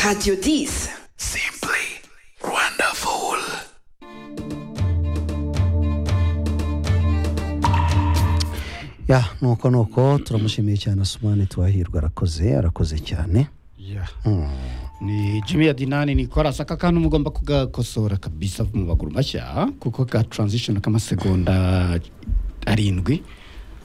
Radio 10. Simply wonderful. ya nuko nuko turamushimiye cyane asumani tuwahirwa arakoze arakoze cyane ni jimmy ya dinani ni korasi aka kantu mugomba kugakosora kabisa mu maguru mashya kuko ka taranzishoni k'amasegonda arindwi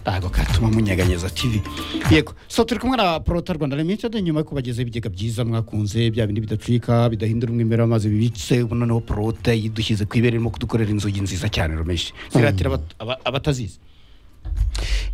ntabwo katuma munyeganyeza tivi yego so turi kumwe na porota rwanda limitedi nyuma yo kubagezaho ibigega byiza mwakunze bya bindi bidacika bidahindura umwimerere w'amazi bibitse ubu noneho porota yidushyize ku ibere irimo kudukorera inzugi nziza cyane rumeshi ziratira abat- aba- abatazizi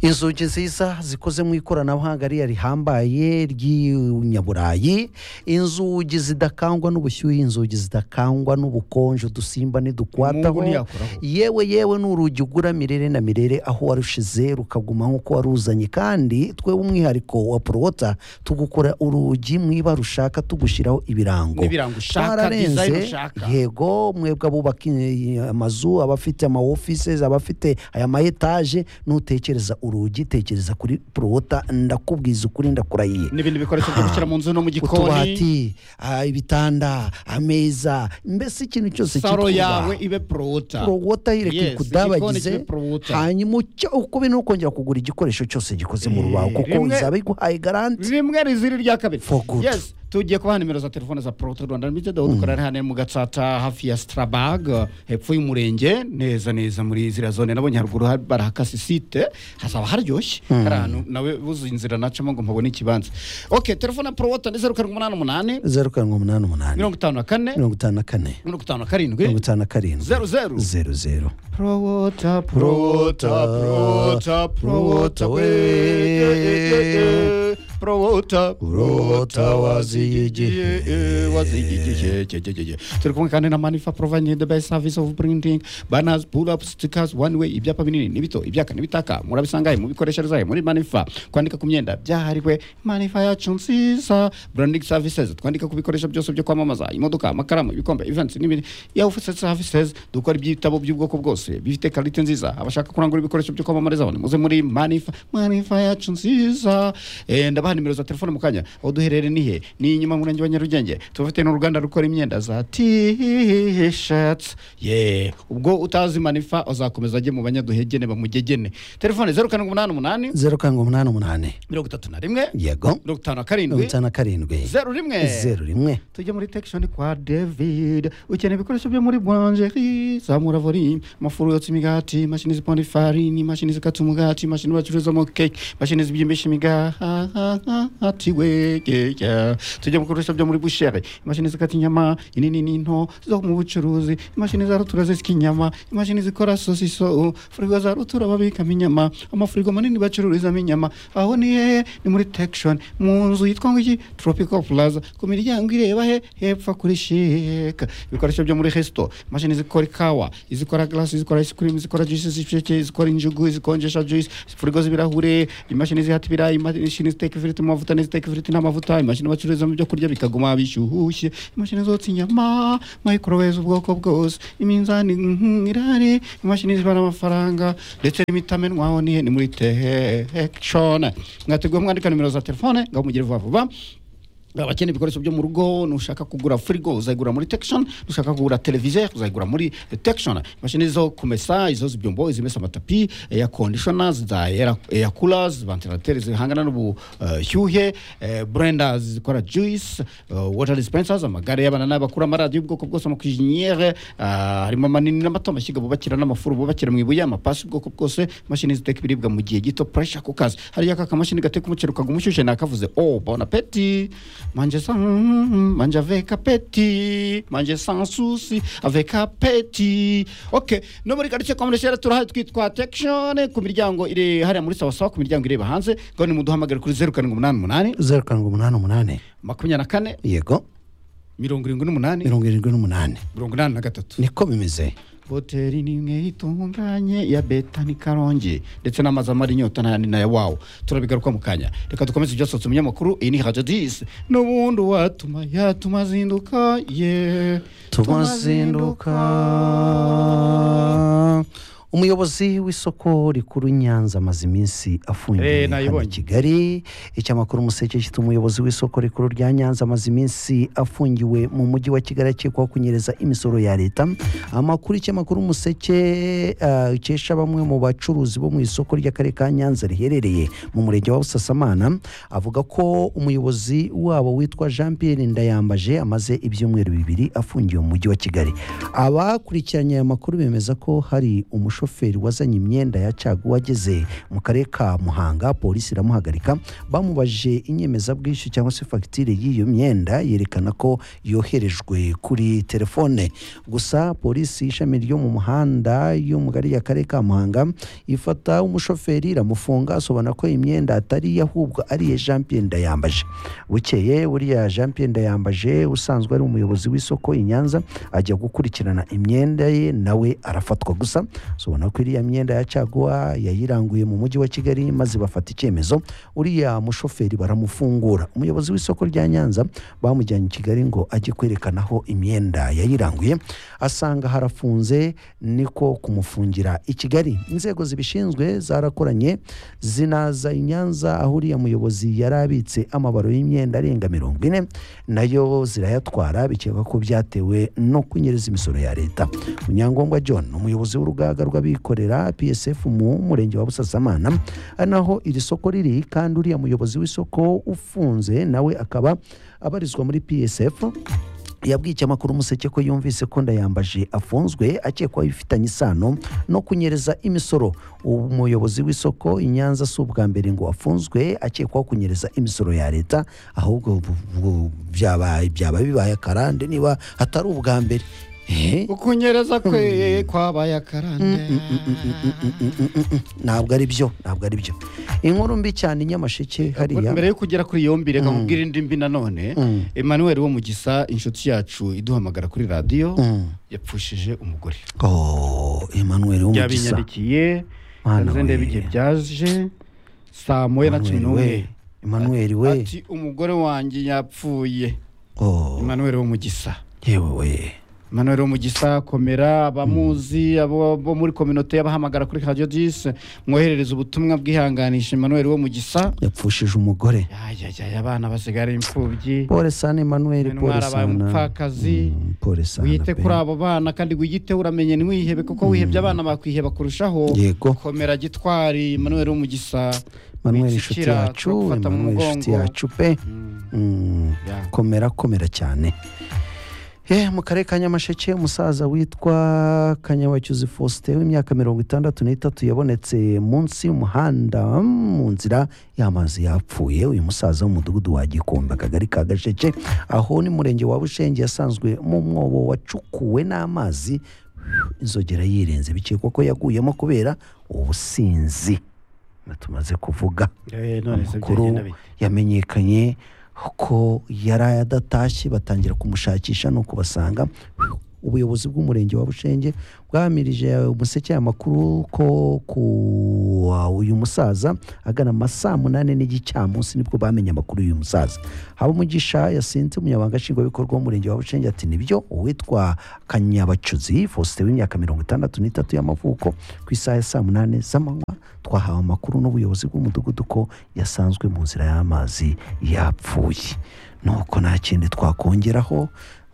inzugi nziza zikoze mu ikoranabuhanga ririya rihambaye ry'inyaburayi inzugi zidakangwa n'ubushyuhe inzugi zidakangwa n'ubukonje udusimba Mungu ntidukwataho ntiyakoraho. yewe yewe ni urugi ugura mirere na mirere aho warushize rukaguma nk'uko waruzanye kandi twe umwihariko wa porowota tugukora urugi mwiba rushaka tugushyiraho ibirango N'ibirango ushaka, Twararenze, design ushaka. yego mwebwe abubaka i- amazu abafite ama offices abafite aya ma etage nutekereza urugi tekereza kuri prota ndakubwiza ukuri ndakurahiye n'ibindi bikoresho byo gushyira mu nzu no mu gikoni utubati ah, ibitanda ameza mbese ikintu cyose saro kitwubaha. yawe ibe porota prowota ireke Yes, igikoni kudabagize kibe prowota. hanyuma ucya- uko bino ukongera kugura igikoresho cyose gikoze mu rubaho kuko rimwe- izaba iguhaye garanti rimwe rizira irya kabiri For good. yes tugiye kubaha nimero za telefone za porota rwanda limited aho dukorera ari hano mu gatsata hafi ya sitarabag hepfo y'umurenge neza neza muri ziriya zone nabonye haruguru ha- barahakase site hazaba haryoshye hari ahantu nawe buze inzira nacamo ngo mpabone ikibanza ok telefone ya porota ni zeru karindwi umunani umunani zeru karindwi umunani umunani mirongo itanu na kane mirongo itanu na kane mirongo itanu na mirongo karindwi itanu na karindwi zeru zeru zeru zeru Prowota, prowota, prowota, prowota we. Prowota, prowota wazigigiye, wazigigiye, ge- ge- ge- ge. turi kumwe kandi na manifa providing the best service of printing banners pull up stickers one way ibyapa binini n'ibito ibyaka n'ibitaka murabisanga he, mubikoreshereza he, muri manifa kwandika ku myenda byahariwe manifa yacu nziza branding services twandika ku bikoresho byose byo kwamamaza imodoka amakaramu ibikombe events n'ibindi yawufuse services dukora ibyitabo by'ubwoko bwose bifite karite nziza abashaka kurangura ibikoresho byo kwamamariza bane muze muri manifa manifa yacu nziza Eh, ndabaha nimero za telefone mu kanya aho duherereye nihe ni inyuma mu murenge wa nyarugenge tubafite n'uruganda rukora imyenda za t-shirts yeah ubwo utazi manifa uzakomeza ajye mu banyaduhegene bamugegene telefone zeru karindwi umunani umunani zeru karindwi umunani umunani mirongo itatu na rimwe yego mirongo itanu na mirongo karindwi itanu na karindwi zeru rimwe zeru rimwe tujya muri tekishoni kwa david ukeneye ibikoresho byo muri buranjeri zamura volume amafuru yotsa imigati imashini ziponda ifarini imashini zikata umugati imashini bacuruzamo keke imashini zibyimbisha imigati wegeya tujya mu bikoresho byo muri busheri imashini zikata inyama inini n'into zo mu bucuruzi imashini za rutura zisya inyama imashini zikora sosiso furigo za rutura babikamo inyama amafurigo manini bacururizamo inyama aho ni hehe ni muri tekishoni mu nzu yitwa ngo iki tropical plaza ku miryango ireba he hepfo kuri sheka ibikoresho byo muri resito imashini zikora ikawa izikora glasi izikora ice cream izikora juice z'ibisheke izikora injugu izikonjesha juice furigo z'ibirahure imashini zihata ibirayi imashini ziteka ifiriti mu mavuta n'iziteka ifiriti n'amavuta imashini bacururizamo ibyo kurya bikaguma bishyushye imashini zotsa inyama microwave z'ubwoko bwose iminzani mhm, irahari imashini zibara amafaranga ndetse n'imitamenwaho ni he? ni muri tekishoni mwateguye mwandika nimero za telefone ngo mugire vuba vuba abakeneye ibikoresho byo mu rugo nushaka kugura firigo uzayigura muri tekishoni nushaka kugura televiziyo uzayigura muri tekishoni imashini zo kumesa izo ibyombo izimesa amatapi eya kondishona za eya kura vantilateri zihangana n'ubushyuhe burenda zikora juyisi wota disipensazi amagare y'abana n'abakura amaradiyo y'ubwoko bwose amakujinyere harimo amanini n'amato amashyiga bubakira n'amafuru bubakira mu ibuye amapasi y'ubwoko bwose imashini ziteka ibiribwa mu gihe gito puresha ku kazi hariya aka kamashini gateka umuceri ukaguma ushyushye nakavuze o bona peti manje sa mm, manje aveka peti manje sa susi aveka peti ok no muri karitsiye kwa mureshera turahari twitwa tekishoni ku miryango iri hariya muri sawasawa ku miryango ireba hanze ngo ni muduhamagare kuri zeru karindwi umunani umunani zeru karindwi umunani umunani makumyabiri na kane yego mirongo irindwi n'umunani mirongo irindwi n'umunani mirongo inani na gatatu niko bimeze hoteli ni imwe itunganye ya beta ni karongi ndetse n'amazu amara inyota nta nina ya wawu turabigaruka mu kanya reka dukomeze ibyo asohotse mu binyamakuru iyi ni hajya disi n'ubundi watuma yatuma azinduka ye tumazinduka umuyobozi w'isoko rikuru nyanza amaze iminsi afungiye Eh, hano i nayibonye. kigali icyamakuru umuseke gifite umuyobozi w'isoko rikuru rya nyanza amaze iminsi afungiwe mu mujyi wa kigali akekwaho kunyereza imisoro ya leta amakuru icyamakuru umuseke ah, ikesha bamwe mu bacuruzi bo mu isoko ry'akarere ka nyanza riherereye mu murenge wa busasamana avuga ko umuyobozi wabo witwa jean pierre ndayambaje amaze ibyumweru bibiri afungiwe mu mujyi wa kigali abakurikiranye aya makuru bemeza ko hari umushoferi wazanye imyenda ya caguwa ageze mu karere ka muhanga polisi iramuhagarika bamubajije inyemezabwishyu cyangwa se fagitire y'iyo myenda yerekana ko yoherejwe kuri telefone gusa polisi ishami ryo mu muhanda yo mu gari ya karere ka muhanga ifata umushoferi iramufunga asobanura ko imyenda atari iye ahubwo ari iya jean pierre ndayambaje bukeye buriya jean pierre ndayambaje usanzwe ari umuyobozi w'isoko i nyanza ajya gukurikirana imyenda ye nawe arafatwa gusa ubona ko iriya myenda ya caguwa yayiranguye mu mujyi wa kigali maze bafata icyemezo uriya mushoferi baramufungura umuyobozi w'isoko rya nyanza bamujyanye i kigali ngo ajye kwerekana aho imyenda yayiranguye asanga harafunze niko kumufungira i kigali inzego zibishinzwe zarakoranye zinaza i nyanza aho uriya muyobozi yari abitse amabaro y'imyenda arenga mirongo ine nayo zirayatwara bikekwa ko byatewe no kunyereza imisoro ya leta munyangombwa john umuyobozi w'urugaga rw'abikorera psf mu murenge wa busasamana ari naho iri soko riri kandi uriya muyobozi w'isoko ufunze nawe akaba abarizwa muri psf yabwiye icyamakuru umuseke ko yumvise ko ndayambaje afunzwe akekwaho ibifitanye isano no kunyereza imisoro umuyobozi w'isoko i nyanza si ubwa mbere ngo afunzwe akekwaho kunyereza imisoro ya leta ahubwo bu- bu- byaba byaba bibaye akarande niba hatari ubwa mbere Ehe, ukunyereza kwe kwabaye akarande ntabwo ari byo ntabwo ari byo inkuru mbi cyane i nyamasheke hariya mbere yo kugera kuri iyo mbi reka nkubwire indi mbi nanone emmanuel wo mu gisa inshuti yacu iduhamagara kuri radiyo Mm. yapfushije umugore Oh, emmanuel wo mu gisa byabinyandikiye Mana nze ndebe we. igihe byaje saa moya na cumi Emmanuel n'umwe we emmanuel we ati umugore wanjye yapfuye Oh, emmanuel wo mu gisa yewe we emmanuel wo mu gisa komera abamuzi abo bo muri kominote y'abahamagara kuri radiyo disi mwoherereza ubutumwa bwihanganisha emmanuel wo mu gisa yapfushije umugore yayayaya abana basigara imfubyi pole sana emmanuel Mwene pole umwari abaye sana umupfakazi. Mm, pole sana wite pe. kuri abo bana kandi wiyite uramenye ntiwihebe kuko wihebye abana bakwiheba kurushaho Yego. komera gitwari emmanuel wo mu gisa emmanuel inshuti wicikira, yacu turagufata mu emmanuel inshuti mugongo. yacu pe Mm, Mm, ya. komera komera cyane Eh, mu karere ka nyamasheke umusaza witwa kanyabacyuzi faustin w'imyaka mirongo itandatu n'itatu yabonetse munsi y'umuhanda mm, mu nzira y'amazi yapfuye uyu musaza w'umudugudu wa gikombe akagari ka gasheke aho ni murenge wa bushenge yasanzwe mu mwobo wacukuwe n'amazi inzogera yirenze bikekwa ko yaguyemo kubera ubusinzi tumaze kuvuga eh, none se byagenda amakuru bite? yamenyekanye ko yari adatashye batangira kumushakisha nuko basanga ubuyobozi bw'umurenge wa bushenge bwamirije umuseke aya makuru ko ku uyu musaza agana ama saa munani n'igicamunsi nibwo bamenye amakuru y'uyu musaza habamugisha yasinze umunyamabanga nshingwabikorwa w'umurenge wa bushenge ati nibyo uwitwa kanyabacuzi faustin w'imyaka mirongo itandatu n'itatu y'amavuko ku isaha ya saa munani z'amanywa twahawe amakuru n'ubuyobozi bw'umudugudu ko yasanzwe mu nzira y'amazi yapfuye nuko nta kindi twakongeraho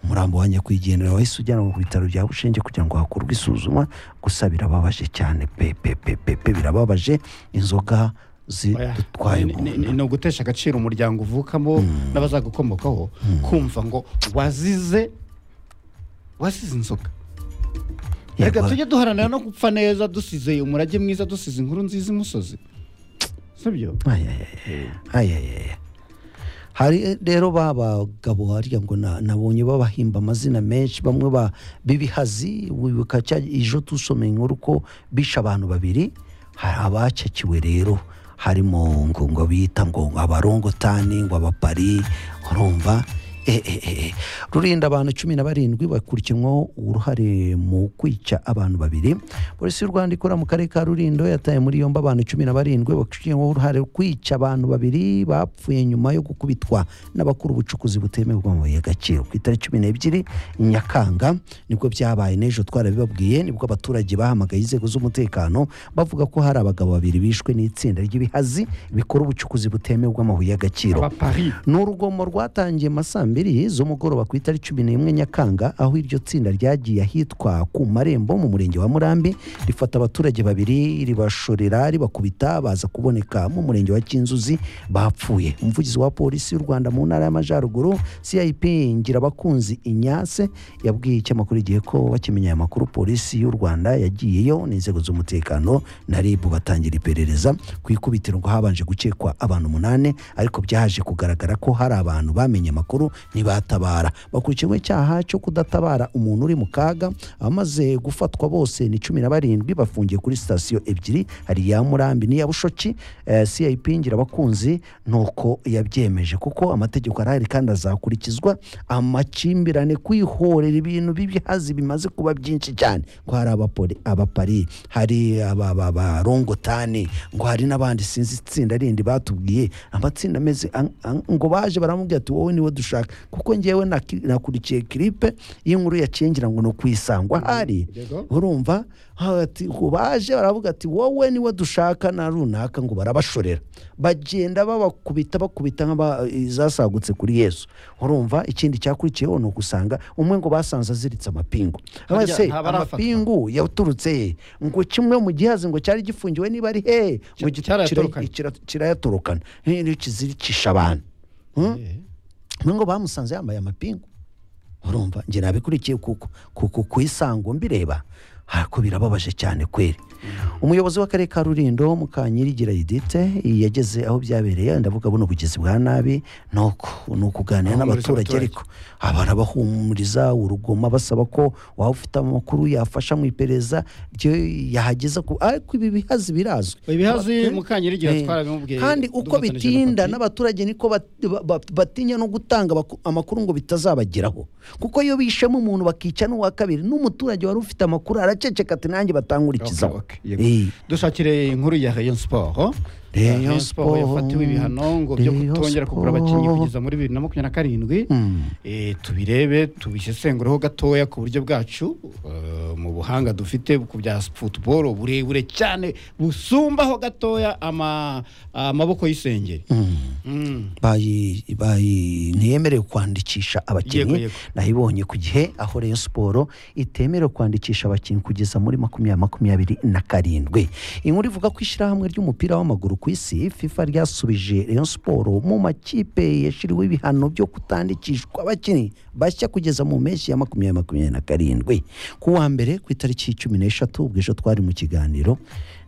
umurambo wa nyakwigendera wahise ujyanwa ku bitaro bya bushenge kugira ngo hakorwe isuzuma gusa birababaje cyane pe pe pe pe pe birababaje inzoga Oya, zidutwaye ni- ni- ni- ni ugutesha agaciro umuryango uvukamo n'abazagukomokaho kumva ngo wazize wazize inzoga reka Yego. tujye duharanira no gupfa neza dusize umurage mwiza dusize inkuru nziza imusozi sibyo ayayaya hari rero ba bagabo harya ngo na- nabonye babahimba amazina menshi bamwe ba b'ibihazi wibuka cya ejo tusomeye inkuru ko bishe abantu babiri hari abacakiwe rero harimo ngo ngo bita ngo abarongotani ngo abapari urumva Eh, eh, eh, eh. rurinda abantu cumi na barindwi bakurikinwaho uruhare mu kwica abantu babiri polisi y'u rwanda ikora mu karere ka rurindo yataye muri yombi abantu cumi na barindwi bakurikinwaho uruhare mu kwica abantu babiri bapfuye nyuma yo gukubitwa n'abakora ubucukuzi butemewe bw'amabuye y'agaciro ku itariki cumi n'ebyiri nyakanga nibwo byabaye n'ejo twarabibabwiye nibwo abaturage bahamagaye inzego z'umutekano bavuga ko hari abagabo babiri bishwe n'itsinda ry'ibihazi bikora ubucukuzi butemewe bw'amabuye y'agaciro aba pari ni urugomo rwatangiye mu saa mbiri z'umugoroba ku itariki cumi n'imwe nyakanga aho iryo tsinda ryagiye ahitwa ku marembo mu murenge wa murambi rifata abaturage babiri ribashorera ribakubita baza kuboneka mu murenge wa kinzuzi bapfuye umuvugizi wa polisi y'u rwanda mu ntara y'amajyaruguru cip ngirabakunzi inyase yabwiye ikinyamakuru igihe ko bakimenya aya makuru polisi y'u rwanda yagiyeyo n'inzego z'umutekano na rib batangira iperereza ku ikubitiro ngo habanje gukekwa abantu umunani ariko byaje kugaragara ko hari abantu bamenye amakuru ntibatabara bakurikiwe icyaha cyo kudatabara umuntu uri mu kaga abamaze gufatwa bose ni cumi na barindwi bafungiye kuri sitasiyo ebyiri hari iya murambi n'iya bushoki eh, cip ngirabakunzi nuko yabyemeje kuko amategeko arahari kandi azakurikizwa amakimbirane kwihorera ibintu b'ibihazi bimaze kuba byinshi cyane ngo hari abapori abapari hari aba- aba- abarongotani ngo hari n'abandi sinzi itsinda rindi batubwiye amatsinda ameze an- an- ngo baje baramubwira ati wowe niwe dushaka kuko ngewe naki- nakurikiye kiripe y'inkuru yaciye ngira ngo ni ukwisangwa hari Yego. urumva ha- ati ngo baje baravuga ati wowe niwe dushaka na runaka ngo barabashorera bagenda babakubita bakubita nk'abazasagutse kuri yesu urumva ikindi cyakurikiyeho ni ukusanga umwe ngo basanze aziritse amapingu Harya wese ntabarafatwa. amapingu yaturutse he ngo kimwe mu gihazi ngo cyari gifungiwe niba ari hehe ngo Cy- kira- cyarayatorokanye. kira- kirayatorokana nk'iyo kiziricisha abantu Hmm? Eh. umwe ngo bamusanze yambaye amapingu urumva njye nabikurikiye kuko kuko ku isango mbireba ariko birababaje cyane kweri umuyobozi w'akarere ka rurindo mukanyirigira yidite yageze aho byabereye ndavuga buno bugizi bwa nabi ni uku ni ukuganira Ahumuriza n'abaturage abaturage. ariko barabahumuriza urugoma basaba ko waba ufite amakuru yafasha mu iperereza ryo yahageza ku ariko ibi bihazi birazwi ibihazi Bate- mukanyirigira Eh, twarabimubwiye kandi uko dufatanije bitinda na papi. n'abaturage niko bat- ba- ba- batinya no gutanga abaku- amakuru ngo bitazabageraho kuko iyo bishemo umuntu bakica n'uwa kabiri n'umuturage wari ufite amakuru araceceka ati nanjye batangurikizaho Okay, okay, yego. dushakire inkuru ya rayon sport Rayon Rayon Sport. yafatiwe ibihano ngo byo Rayon kutongera kugura abakinnyi Sport. kugeza muri bibiri na makumyabiri na karindwi Eh, tubirebe tubisesengureho gatoya ku buryo bwacu eh, mu buhanga dufite ku bya football uburebure cyane busumbaho gatoya ama- amaboko y'isengeri Mm. bayi bayi ntiyemerewe kwandikisha Yego, abakinnyi yego. nayibonye ku gihe aho Rayon Sport itemerewe kwandikisha abakinnyi kugeza muri makumyabiri makumyabiri na karindwi inkuru ivuga ko ishyirahamwe ry'umupira w'amaguru ku isi FIFA ryasubije Rayon Sport mu makipe yashyiriweho ibihano byo kutandikishwa abakinnyi bashya kugeza mu mpeshyi ya makumyabiri makumyabiri na karindwi ku wa mbere ku itariki cumi n'eshatu ubwo ejo twari mu kiganiro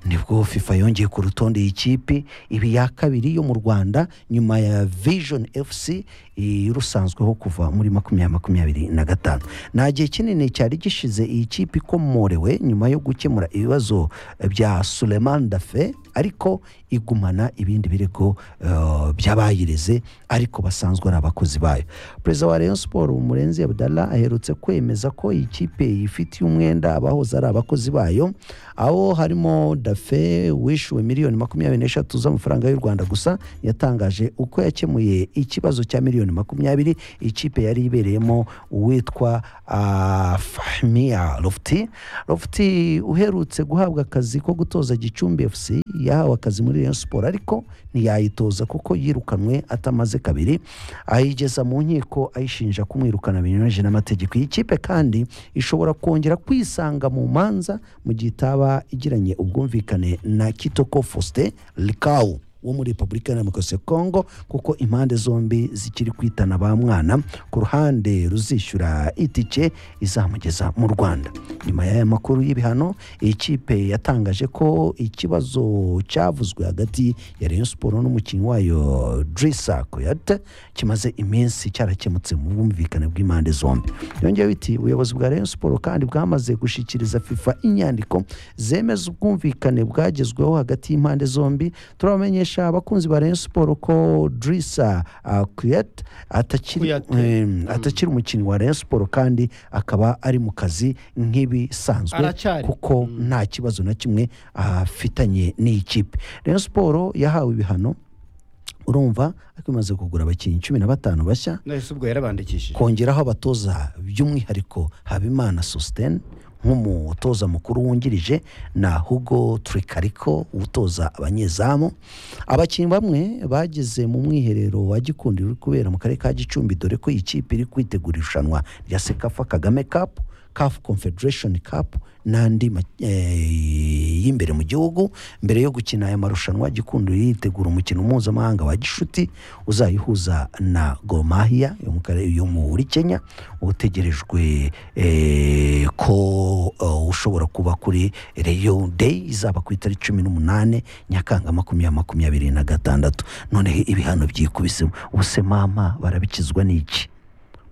nibwo fifa yongeye ku rutonde y'ikipe ibi ya kabiri yo mu rwanda nyuma ya vision fc irusanzweho kuva muri makumyabiri makumyabiri na gatanu nta gihe kinini cyari gishize iyi kipe ikomorewe nyuma yo gukemura ibibazo bya suleman dafe ariko igumana ibindi birego eh, by'abayireze ariko basanzwe ari abakozi bayo perezida wa rayon siporo umurenzi abdallah aherutse kwemeza ko iyi kipe yifitiye umwenda abahoze ari abakozi bayo aho harimo dafe wishyuwe miliyoni makumyabiri n'eshatu z'amafaranga y'u rwanda gusa yatangaje uko yakemuye ikibazo cya miliyoni makumyabiri ikipe yari ibereyemo uwitwa ah, fahmia lofti lofti uherutse guhabwa akazi ko gutoza gicumbi fc yahawe akazi muri rayon siporo ariko ntiyayitoza kuko yirukanwe atamaze kabiri ayigeza mu nkiko ayishinja kumwirukana binyuranyije n'amategeko iyi kipe kandi ishobora kongera kwisanga mu manza mu gihe itaba igiranye ubwumvikane na kitoko faustin likau wo muri repubulika ya demokarasi ya kongo kuko impande zombi zikiri kwitana ba mwana ku ruhande ruzishyura itike izamugeza mu rwanda nyuma y'aya makuru y'ibihano iyi kipe yatangaje ko ikibazo cyavuzwe hagati ya rayon siporo n'umukinnyi wayo drisa koyate kimaze iminsi cyarakemutse mu bwumvikane bw'impande zombi yongeyeho iti ubuyobozi bwa rayon siporo kandi bwamaze gushyikiriza fifa inyandiko zemeza ubwumvikane bwagezweho hagati y'impande zombi turabamenyesha kumenyesha abakunzi ba rayon siporo ko drisa uh, kuyat atakiri Kuyate. em, atakiri umukinnyi wa rayon siporo kandi akaba ari mu kazi nk'ibisanzwe Aracyari. kuko nta kibazo na kimwe afitanye n'iyi kipe rayon siporo yahawe ibihano urumva ariko imaze kugura abakinnyi cumi na batanu bashya nahise ubwo yarabandikishije kongeraho abatoza by'umwihariko habimana susiteni nk'umutoza mukuru wungirije na hugo turikariko utoza abanyezamu abakinnyi bamwe bageze mu mwiherero wa gikundi uri kubera mu karere ka gicumbi dore ko iyi kipe iri kwitegura irushanwa rya sekafa kagame kapu CAF Confederation Cup n'andi ma- eh, y'imbere mu gihugu mbere yo gukina aya marushanwa gikundo yitegura umukino mpuzamahanga wa gishuti uzayihuza na Gormahia yo mu karere yo muri Kenya utegerejwe eh, ko eh, ushobora kuba kuri Rayon Day izaba ku itariki cumi n'umunane Nyakanga makumyabiri makumyabiri na gatandatu none ibihano byikubisemo ubuse mama barabikizwa n'iki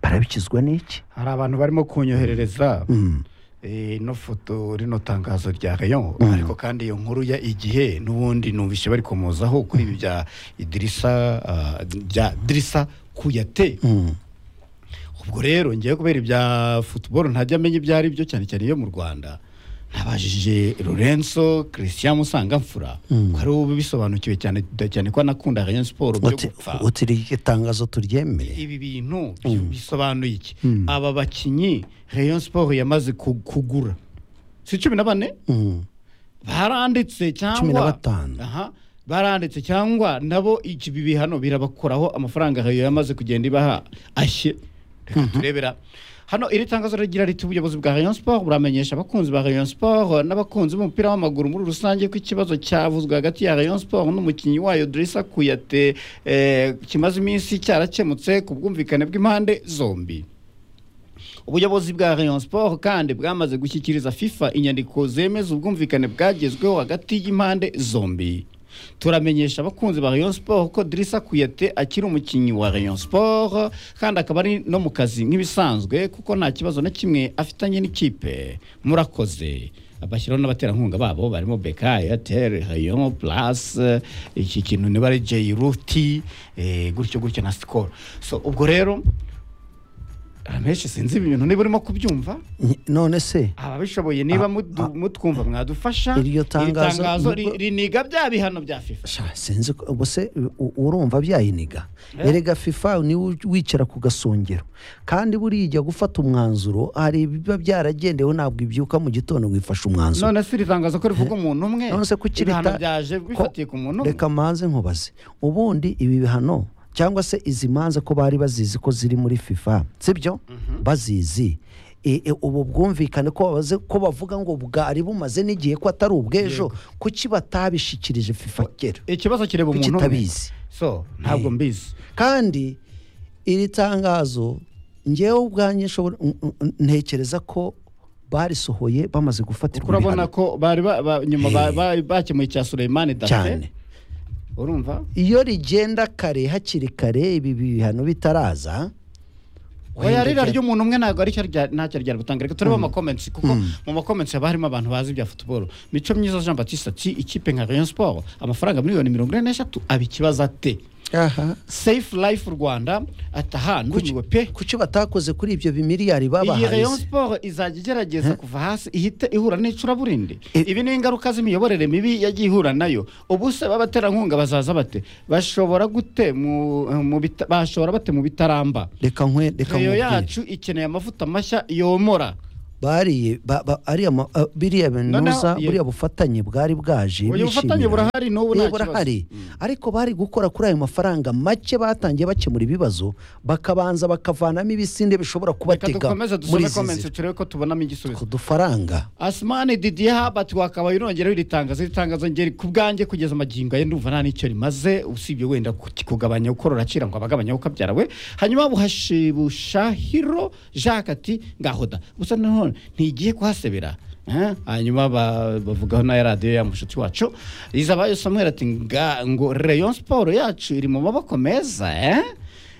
barabikizwa n'iki hari abantu barimo kunyoherereza mm. eh, ino foto rino tangazo rya rayon Mm. ariko kandi iyo nkuru ya igihe n'ubundi numvise bari komozaho kuri ibi bya idirisa ah, bya dirisa kuyate Mm. ubwo rero ngiye kubera ibya futuboro ntajya amenya ibyo ari byo cyane cyane iyo mu rwanda nabajije Lorenzo Christian Musangamfura ko ari we ubisobanukiwe cyane cyane ko anakunda Rayon Sport byo Uti- gupfa utiri iri tangazo turyemeye ibi bintu bisobanuye iki aba bakinnyi Rayon Sport yamaze ku- kugura si cumi na bane Mm. baranditse cyangwa Cumi na batanu. aha baranditse cyangwa nabo iki ibi bihano birabakoraho amafaranga Rayon yamaze kugenda ibaha ashye reka turebera hano iri tangazo rigira riti ubuyobozi bwa Rayon Sport buramenyesha abakunzi ba Rayon Sport n'abakunzi b'umupira w'amaguru muri rusange ko ikibazo cyavuzwe hagati ya Rayon Sport n'umukinnyi wayo Drissa Kuyate eh, kimaze iminsi cyarakemutse ku bwumvikane bw'impande zombi ubuyobozi bwa Rayon Sport kandi bwamaze gushyikiriza FIFA inyandiko zemeza ubwumvikane bwagezweho hagati y'impande zombi turamenyesha abakunzi ba Rayon Sport ko Drissa Kuyate akiri umukinnyi wa Rayon Sport kandi akaba ari no mu kazi nk'ibisanzwe kuko nta kibazo na kimwe afitanye n'ikipe murakoze bashyiraho n'abaterankunga babo barimo beka airtel rayon plus eh, iki kintu niba ari jruti gutyo gutyo na sikoro so ubwo rero amenshi sinzi ibi bintu niba urimo kubyumva Nyi- none se ababishoboye niba Ah, mudu- ah. mwadufasha mwadufasha Iryo tangazo- ri- riniga bya bihano bya fifa sha sinzi ko- ubuse u- urumva byayiniga Eh. erega fifa niwe uj- wicara ku gasongero kandi buriya ijya gufata umwanzuro hari ibiba byaragendewe ntabwo ibyuka mu gitondo wifasha umwanzuro none se iri tangazo ko rivuga umuntu umwe none se kuki ibihano rita- byaje ko- bifatiye ku muntu umwe reka mbanze nkubaze ubundi ibi bihano cyangwa se izi manza ko bari bazizi ko ziri muri fifa sibyo bazizi E, e, ubu bwumvikane ko babaze ko bavuga ngo bwari bumaze n'igihe ko atari ubw'ejo kuki batabishikirije fifa kera ikibazo kireba kuki umuntu umwe itabizi so ntabwo mbizi kandi iri tangazo ngewe ubwanjye nshobora- n- n- ntekereza ko barisohoye bamaze kuko gufatirwa urabona ibihano ko bari ba- ba- nyuma ba- ba- bakemuye icya Suleimani cyane Dafe urumva iyo rigenda kare hakiri kare ibi bihano bitaraza oya wenda rira rya- ry'umuntu umwe ntabwo ari cyo rya- ntacyo ryari gutanga reka turebe amakomensi kuko mu makomensi haba harimo abantu bazi ibya futuboro mico myiza jean batiste ati ikipe nka rayon sport amafaranga miliyoni mirongo ine n'eshatu abikibaza ate aha safe life rwanda ataha ndumiwe pe kuki batakoze kuri ibyo bimiliyari iyi babahaye rayon se? sport izajya igerageza kuva hasi ihite ihura n'icuraburindi E- ibi ni ingaruka z'imiyoborere mibi yagiye ihura nayo ubu se b'abaterankunga bazaza bate bashobora gute mu, mu bita, bashobora bate mu bitaramba reka nkwe reka reyo nkubwire yacu ikeneye amavuta mashya yomora bariye ba- ba- ariya ma- ah, biriya binuza ye- buriya bufatanye bwari bwaje Ubu bishimira. bufatanye burahari n'ubu Eh, nta kibazo burahari ariko bari gukora kuri ayo mafaranga make batangiye bakemura ibibazo bakabanza bakavanamo ibisinde bishobora reka kubatega dukomeze muri dusome izi komensi nzira turebe ko tubonamo igisubizo ku dufaranga asimani didiye habati wakabaye unongereho iri tangazo iri tangazo ngeri ku bwanjye kugeza amagingo ye ndumva nta n'icyo rimaze usibye wenda ku- kugabanya uko ruracira ngo abagabanya uko abyara we hanyuma buhashibusha,hiro jacques ati ngahoda gusa nanone ntigiye kuhasebera Eh, hanyuma ba- bavugaho na radiyo ya mushuti wacu izabayo samuel ati nga ngo rayon siporo yacu iri mu maboko meza eh?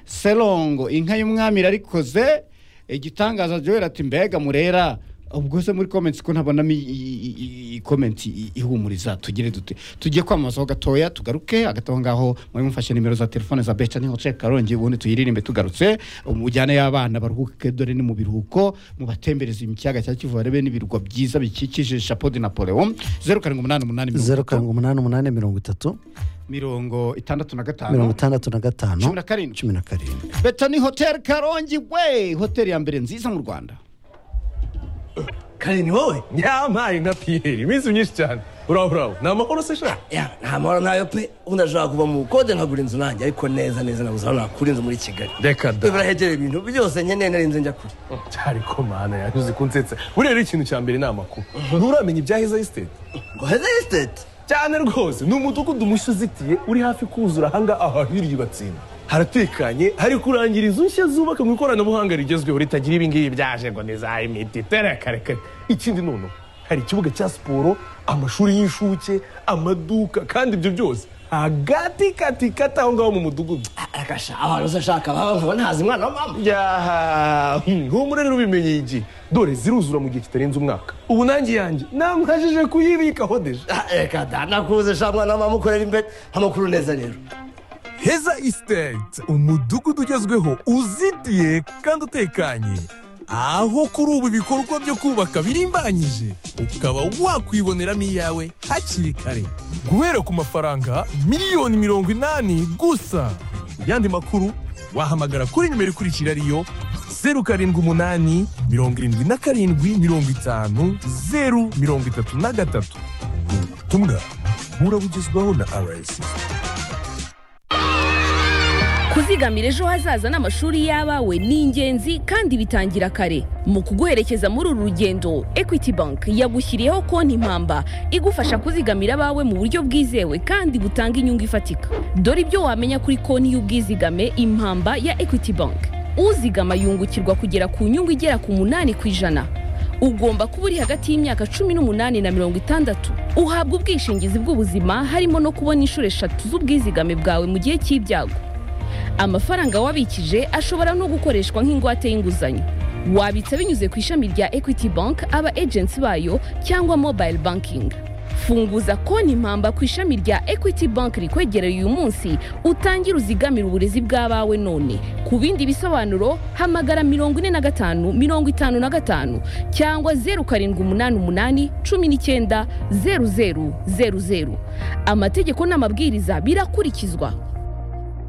selongo inka y'umwami irarikoze igitangaza joel ati mbega murera ubwo se muri comments ko ntabonamo i- i- i- i- i- comment i- ihumuriza tugire dute tujye kwamamazaho gatoya tugaruke hagati aho ngaho muri mufashe nimero za telefone za beca niho cek karongi ubundi tuyiririmbe tugarutse mujyane y'abana baruhuke dore ni mu biruhuko mubatembereze ikiyaga cya kivu barebe n'ibirwa byiza bikikije chapeau de napoleon zeru karindwi umunani umunani mirongo zeru itatu, karindwi umunani umunani mirongo itatu mirongo itandatu na mirongo gatanu itandatu na cumi gatanu na karindwi cumi na karindwi beta ni hoteli karongi we hoteli ya mbere nziza mu rwanda karindwi wowe nyamaye nka piyeri iminsi myinshi cyane buraho buraho ni amahoro se shaka ya nta mahoro nayo pe ubundi ashobora kuva mu bukode nkagura inzu nanjye ariko neza neza nabuze aho nakura inzu muri kigali reka Twe da barahegereye ibintu byose nkeneye narinze njya kure cyari ko mana yanyuze kunsetsa buriya rero ikintu cya mbere ni amakuru nturamenya ibya heza esiteti ngo heza esiteti cyane rwose ni umudugudu mushya uzitiye uri hafi kuzura ahanga ahahiriye batsinda haratekanye hari kurangira inzu nshya zubaka mu ikoranabuhanga rigezweho ritagira ibingibi byaje ngo ni za imiti terekarekare ikindi none hari ikibuga cya siporo amashuri y'inshuke amaduka kandi ibyo byose hagati kati kati aho ngaho mu mudugudu arakasha abantu se ashaka baba nkaba ntazi umwana wa mama yaha humure rero ubimenye iki dore ziruzura mu gihe kitarenze umwaka ubu nanjye yanjye namwajije kuyibikaho deje Ah, reka da nakuze sha mwana wa mama umukorera imbere amakuru neza rero heza isiteti umudugudu ugezweho uzitiye kandi utekanye aho kuri ubu ibikorwa byo kubaka birimbanyije ukaba wakwiboneramo iyawe hakiri kare guhera ku mafaranga miliyoni mirongo inani gusa ku yandi makuru wahamagara kuri nimero ikurikira ariyo zeru karindwi umunani mirongo irindwi na karindwi mirongo itanu zeru mirongo itatu na gatatu ubutumwa burabugezwaho na rsi kuzigamira ejo hazaza n'amashuri y'abawe ni ingenzi kandi bitangira kare mu kuguherekeza muri uru rugendo equity bank yagushyiriyeho konti impamba igufasha kuzigamira abawe mu buryo bwizewe kandi butanga inyungu ifatika dore ibyo wamenya kuri konti y'ubwizigame impamba ya equity bank uzigama yungukirwa kugera ku nyungu igera ku munani ku ijana ugomba kuba uri hagati y'imyaka cumi n'umunani na mirongo itandatu uhabwa ubwishingizi bw'ubuzima harimo no kubona inshuro eshatu z'ubwizigame bwawe mu gihe cy'ibyago amafaranga wabikije ashobora no gukoreshwa nk'ingwate y'inguzanyo wabitsa binyuze ku ishami rya equity bank aba agency bayo cyangwa mobile banking funguza konti impamba ku ishami rya equity bank rikwegereye uyu munsi utangire uzigamire uburezi bw'abawe none ku bindi bisobanuro hamagara mirongo ine na gatanu mirongo itanu na gatanu cyangwa zeru karindwi umunani umunani cumi n'icyenda zeru zeru zeru zeru amategeko n'amabwiriza birakurikizwa